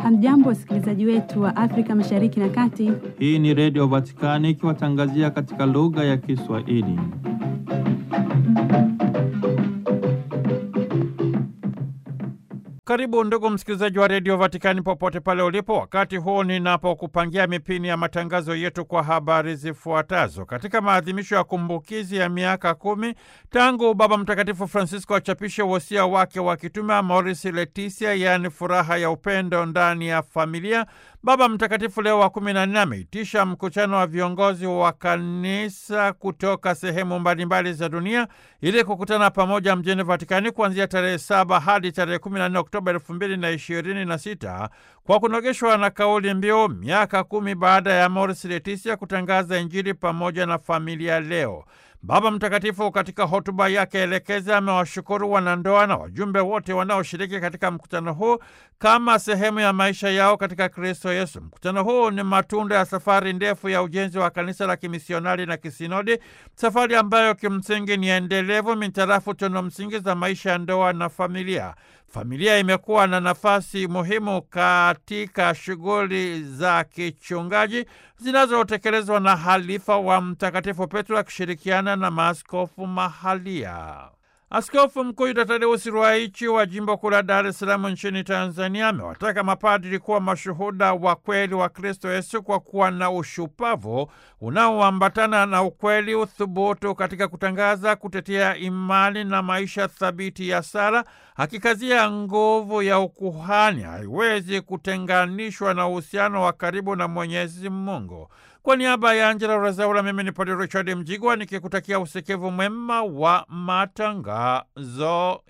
Hamjambo, wasikilizaji wetu wa Afrika Mashariki na Kati. Hii ni Redio Vatikani ikiwatangazia katika lugha ya Kiswahili. Karibu ndugu msikilizaji wa redio Vatikani popote pale ulipo, wakati huu ninapokupangia mipini ya matangazo yetu kwa habari zifuatazo. Katika maadhimisho ya kumbukizi ya miaka kumi tangu Baba Mtakatifu Francisco achapishe wosia wake wa kitume Amoris Laetitia, yaani furaha ya upendo ndani ya familia, Baba Mtakatifu Leo wa kumi na nne ameitisha mkutano wa viongozi wa kanisa kutoka sehemu mbalimbali za dunia ili kukutana pamoja mjini Vatikani kuanzia tarehe saba hadi tarehe kumi na nne Oktoba elfu mbili na ishirini na sita kwa kunogeshwa na kauli mbiu miaka kumi baada ya Amoris Laetitia kutangaza Injili pamoja na familia leo. Baba Mtakatifu katika hotuba yake elekeza amewashukuru wanandoa na wajumbe wote wanaoshiriki katika mkutano huu kama sehemu ya maisha yao katika Kristo Yesu. Mkutano huu ni matunda ya safari ndefu ya ujenzi wa kanisa la kimisionari na kisinodi, safari ambayo kimsingi ni endelevu mitarafu tunu msingi za maisha ya ndoa na familia. Familia imekuwa na nafasi muhimu katika shughuli za kichungaji zinazotekelezwa na halifa wa Mtakatifu Petro akishirikiana na maaskofu mahalia. Askofu Mkuu Yuda Tadeusi Ruwaichi wa jimbo kuu la Dar es Salaam nchini Tanzania amewataka mapadri kuwa mashuhuda wa kweli wa Kristo Yesu kwa kuwa na ushupavu unaoambatana na ukweli, uthubutu katika kutangaza, kutetea imani na maisha thabiti ya sala, akikazia nguvu ya ukuhani haiwezi kutenganishwa na uhusiano wa karibu na Mwenyezi Mungu. Kwa niaba ya Angela Rezaula, mimi ni Padre Richard Mjigwa nikikutakia usikivu mwema wa matangazo